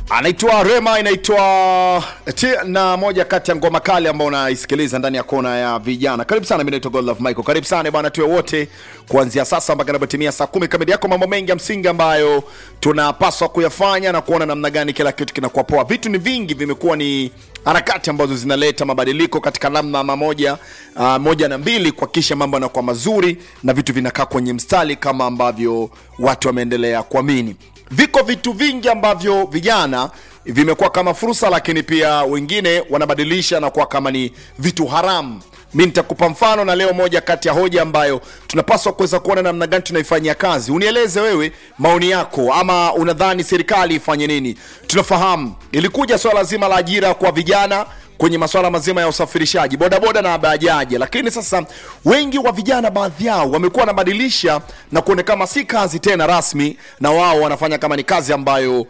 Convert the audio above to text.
anaitwa Rema, inaitwa T na moja kati ya ngoma kali ambao unaisikiliza ndani ya kona ya vijana. Karibu sana, mimi naitwa Godlove Michael. Karibu sana bwana, tuwe wote kuanzia sasa mpaka inapotimia saa kumi kamili. Yako mambo mengi ya msingi ambayo tunapaswa kuyafanya na kuona namna gani kila kitu kinakuwa poa. Vitu ni vingi, vimekuwa ni harakati ambazo zinaleta mabadiliko katika namna mamoja uh, moja na mbili kuhakikisha mambo yanakuwa mazuri na vitu vinakaa kwenye mstari kama ambavyo watu wameendelea kuamini viko vitu vingi ambavyo vijana vimekuwa kama fursa, lakini pia wengine wanabadilisha na kuwa kama ni vitu haramu. Mi nitakupa mfano na leo, moja kati ya hoja ambayo tunapaswa kuweza kuona namna gani tunaifanyia kazi. Unieleze wewe maoni yako, ama unadhani serikali ifanye nini? Tunafahamu ilikuja swala zima la ajira kwa vijana kwenye masuala mazima ya usafirishaji bodaboda na bajaji, lakini sasa wengi wa vijana, baadhi yao wamekuwa wanabadilisha na kuonekana si kazi tena rasmi, na wao wanafanya kama ni kazi ambayo